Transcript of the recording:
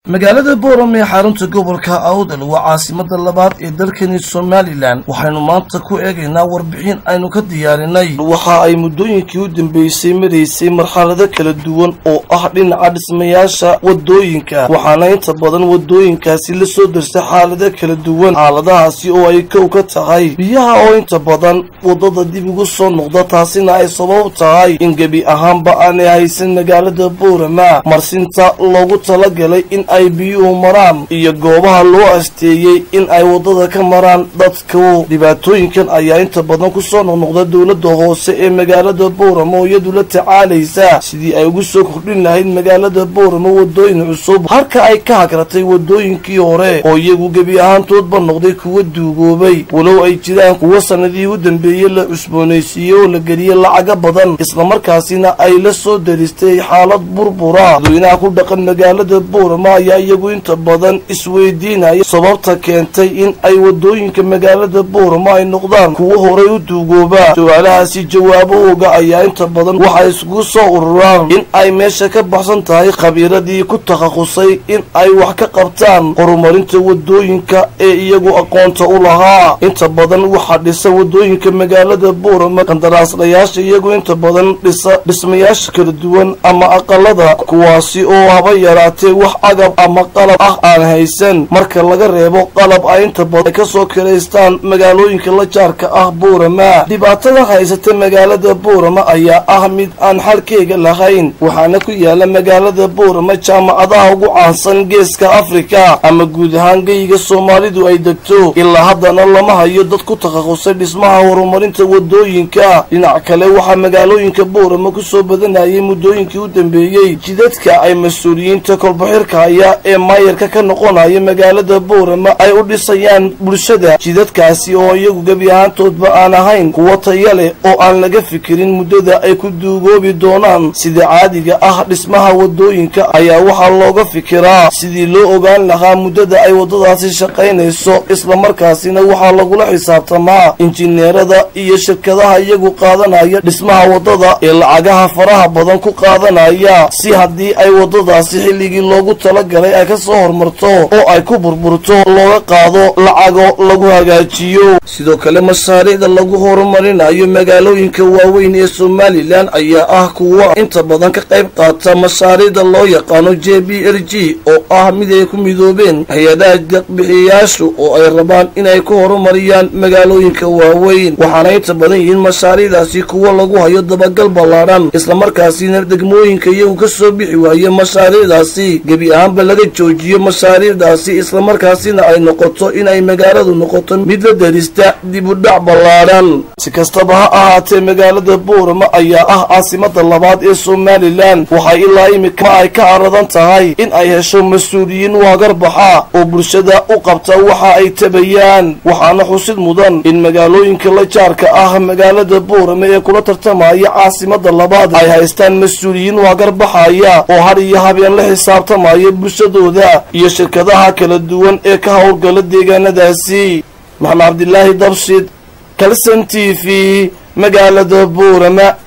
magaalada booram ee xarunta gobolka awdal waa caasimada labaad ee dalkani somalilan waxaynu maanta ku eegaynaa warbixin aynu ka diyaarinay waxa ay muddooyinkii u dambeysay maraysay marxalado kala duwan oo ah dhinaca dhismayaasha wadooyinka waxaana inta badan wadooyinkaasi la soo darsay xaalado kala duwan xaaladahaasi oo ay kow ka tahay biyaha oo inta badan waddada dib ugu soo noqda taasina ay sabab tahay in gebi ahaanba aanay haysan magaalada boorama marsinta loogu talagalay in ay biyuhu maraan iyo goobaha loo asteeyey in ay waddada ka maraan dadku dhibaatooyinkan ayaa inta badan kusoo noqnoqda dowladda hoose ee magaalada booramo iyadu la tacaalaysa sidii ay ugu soo kordhin lahayd magaalada booramo wadooyin cusub halka ay ka hagratay wadooyinkii hore oo iyagu gebi ahaantoodba noqday kuwa duugoobay walow ay jiraan kuwa sanadihii u dambeeyey la cusboonaysiiyey oo la geliyey lacaga badan islamarkaasina ay la soo daristay xaalad burbura dadweynaha ku dhaqan magaalada booramo ayaa iyagu inta badan isweydiinaya sababta keentay in ay wadooyinka magaalada booramo ay noqdaan kuwo horay u duugooba su-aalahaasi jawaabahooga ayaa inta badan waxay iskugu soo ururaan in ay meesha ka baxsan tahay khabiiradii ku takhasusay in ay wax ka qabtaan horumarinta wadooyinka ee iyagu aqoonta u lahaa inta badan waxaa dhisa wadooyinka magaalada booramo qandaraaslayaasha iyagu inta badan dhisa dhismayaasha kala duwan ama aqalada kuwaasi oo haba yaraatee wax agab ama qalab ah aan haysan marka laga reebo qalab ay inta badan ay ka soo kiraystaan magaalooyinka la jaarka ah boorama dhibaatada haysata magaalada boorama ayaa ah mid aan xalkeega lahayn waxaana ku yaala magaalada boorama jaamacadaha ugu caansan geeska afrika ama guud ahaan geyiga soomaalidu ay degto ilaa haddana lama hayo dad ku takhasusay dhismaha horumarinta wadooyinka dhinac kale waxaa magaalooyinka boorama kusoo badanayay muddooyinkii u dambeeyey jidadka ay mas-uuliyiinta kolbaxirka haya ee maayarka ka noqonaya magaalada boorama ay u dhisayaan bulshada jidadkaasi oo iyagu gebi ahaantoodba aan ahayn kuwo taya leh oo aan laga fikirin muddada ay ku duugoobi doonaan sida caadiga ah dhismaha wadooyinka ayaa waxaa looga fikiraa sidii loo ogaan lahaa muddada ay waddadaasi shaqaynayso islamarkaasina waxaa lagula xisaabtamaa injineerada iyo shirkadaha iyagu qaadanaya dhismaha waddada ee lacagaha faraha badan ku qaadanaya si haddii ay waddadaasi xilligii loogu talagalay ay ka soo hormarto oo ay ku burburto looga qaado lacago lagu hagaajiyo sidoo kale mashaariicda lagu horumarinayo magaalooyinka waaweyn ee somalilan ayaa ah kuwa inta badan ka qayb qaata mashaariicda loo yaqaano j b r g oo ah mid ay ku midoobeen hay-adaha deeqbixiyayaashu oo ay rabaan inay ku horumariyaan magaalooyinka waaweyn waxaana inta badan yihiin mashaariicdaasi kuwa lagu hayo dabagal ballaadhan islamarkaasina degmooyinka iyagu ka soo bixi waaye mashaariicdaasi gebi ahaanba laga joojiyo mashaariicdaasi islamarkaasina ay noqoto inay magaaladu noqoto mid la darista dib u dhac ballaadhan si kastaba ha ahaatee magaalada boorama ayaa ah caasimada labaad ee somalilan waxay ilaa imika ay ka caradan tahay in ay hesho mas-uuliyiin waagarbaxa oo bulshada u qabta waxa ay tabayaan waxaana xusid mudan in magaalooyinka la jaarka ah magaalada boorama ee kula tartamaya caasimada labaad ay haystaan mas-uuliyiin waagarbaxaya oo har iyo habeen la xisaabtamaya bulshadooda iyo shirkadaha kala duwan ee ka howlgala deegaanadaasi maxamed cabdilaahi dabshid kalson t v magaalada boorama